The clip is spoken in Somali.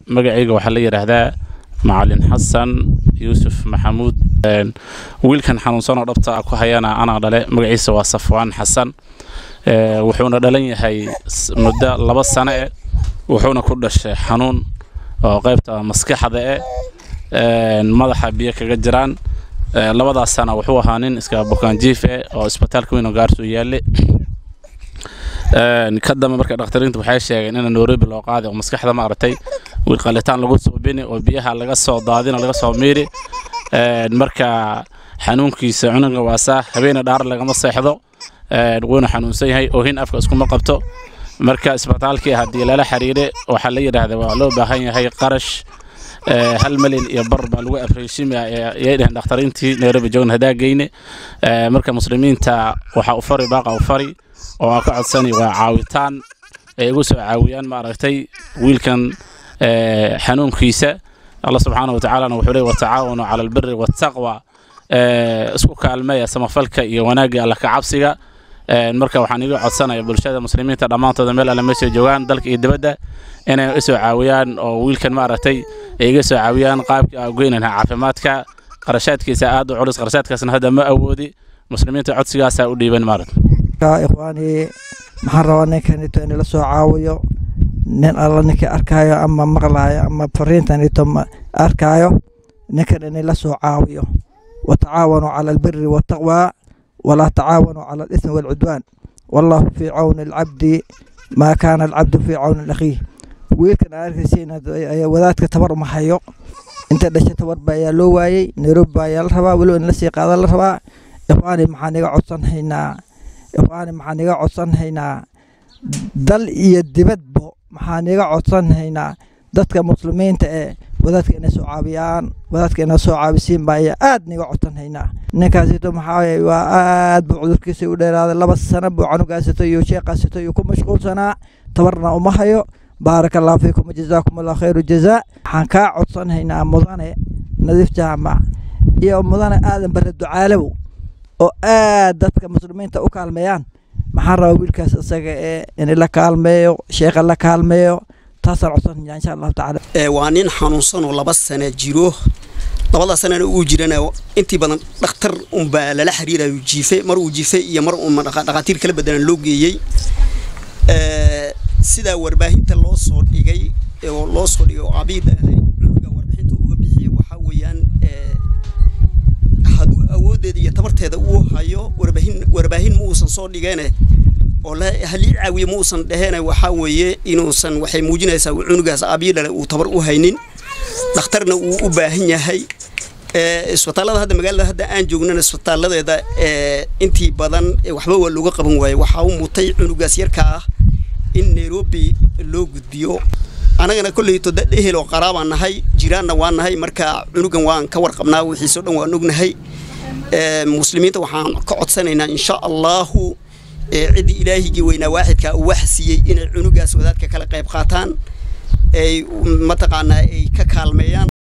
magacayga waxaa la yidhaahdaa macalin xasan yuusuf maxamuud wiilkan xanuunsanoo dhabta ku hayana anaa dhale magaciisa waa safwaan xasan wuxuuna dhalan yahay muddo laba sano eh wuxuuna ku dhashay xanuun oo qaybta maskaxda eh madaxa biyo kaga jiraan labadaas sana wuxuu ahaa nin iska bukaanjiif eh oo isbitaalka weyn oo gaarso yaalle ka dambe marka dhakhtariintu waxay sheegeen in nairobi loo qaaday oo maskaxda maaragtay wiil qalitaan lagu suubini oo biyaha laga soo daadina laga soo miiri marka xanuunkiisa cunuga waasaa habeena dhaar lagama seexdo wuuna xanuunsan yahay oohin afka iskuma qabto marka isbitaalkii haddii lala xiriire waxaa la yidhaahda waa loo baahan yahay qarash hal malyan iyo bar baa lagu afreyshimaya yay dheheen dhakhtariintii nairobi joogna hadaa geyne marka muslimiinta waxaa u fari baaqa u fari oo aan ka codsani waa caawitaan ay igu soo caawiyaan maaragtay wiilkan xanuunkiisa allah subxaana wa tacaalana wuxuu leey watacaawanu cala albiri waataqwa isku kaalmeeya samafalka iyo wanaagga alla ka cabsiga marka waxaan iga codsanaya bulshada muslimiinta dhammaantooda meel alle meeshay joogaan dalka iyo dibadda inay isoo caawiyaan oo wiilkan maaragtay ay iga soo caawiyaan qaabkii aan goynan lahaa caafimaadka qarashaadkiisa aad u culus qarashaadkaasna hadda ma awoodi muslimiinta codsigaasaa u dhiiban maaragta ikhwaani maxaan rabaa ninkanito in la soo caawiyo nin alla ninkii arkaayo ama maqlaayo ama fariintanito arkaayo ninkan in la soo caawiyo watacaawanuu cala albiri waataqwa walaa tacaawanuu cala alismi waalcudwaan wallahu fii cawni alcabdi maa kaana alcabdu fii cawni akhiih wiilkan aa arkaysiin wadaadka tabar uma hayo inta dhashay tabarba ayaa loo waayey nairobi ba ayaa la rabaa weliba in lasii qaada la rabaa ikhwaani maxaan iga codsanhaynaa ikhwaani maxaan iga codsanhaynaa dal iyo dibadbo maxaan iga codsanhaynaa dadka muslimiinta ee wadaadka inay soo caawiyaan wadaadka inay soo caawisiin baa ayaa aad niga codsanhaynaa ninkaasito maxaa waa aad buu cudurkiisa u dheeraaday laba sano buu canugaasito iyo sheeqaasito iyo ku mashquulsanaa tabarna uma hayo baaraka allahu fiikum wajazaakum allah khayru jazaa waxaan kaa codsanhaynaa mudane nadiif jaamac iyo mudane aadan bare ducaalow oo aad dadka muslimiinta u kaalmeeyaan maxaan rabaa wiilkaas isaga ee in la kaalmeeyo sheekha la kaalmeeyo taasaan codsanaya insha allahu tacaala waa nin xanuunsan oo laba sana jiro labada sanana uu jirana intii badan dhakhtar unbaa lala xiriirayo jiife mar uu jiife iyo mar uu dhakhaatiir kala bedelan loo geeyey sidaa warbaahinta loo soo dhigay oo loo soo dhigay oo abiib cunuga warbixinta uga bixiyay waxaa weeyaan hadduu awooddeeda iyo tabarteeda uu hayo warbaahin warbaahin ma uusan soo dhigeene oo halii caawiye ma uusan dhehene waxaa weeye inuusan waxay muujinaysaa cunugaas abiidhale uu tabar u haynin dhakhtarna uu u baahan yahay isbitaallada hadda magaalada hadda aan joognana isbitaaladeeda intii badan waxba waa looga qaban waaye waxaa u mutay cunugaas yarka ah in nairobi loo gudbiyo anagana kolleyto dad ehel oo qaraabaan nahay jiraanna waan nahay marka cunugan waan ka warqabnaa wixiisoo dhan waan ognahay muslimiinta waxaan ka codsanaynaa insha allahu ciddii ilaahigii weynaa waaxidka uu wax siiyey inay cunugaas wadaadka kala qayb qaataan ay mataqaanaa ay ka kaalmeeyaan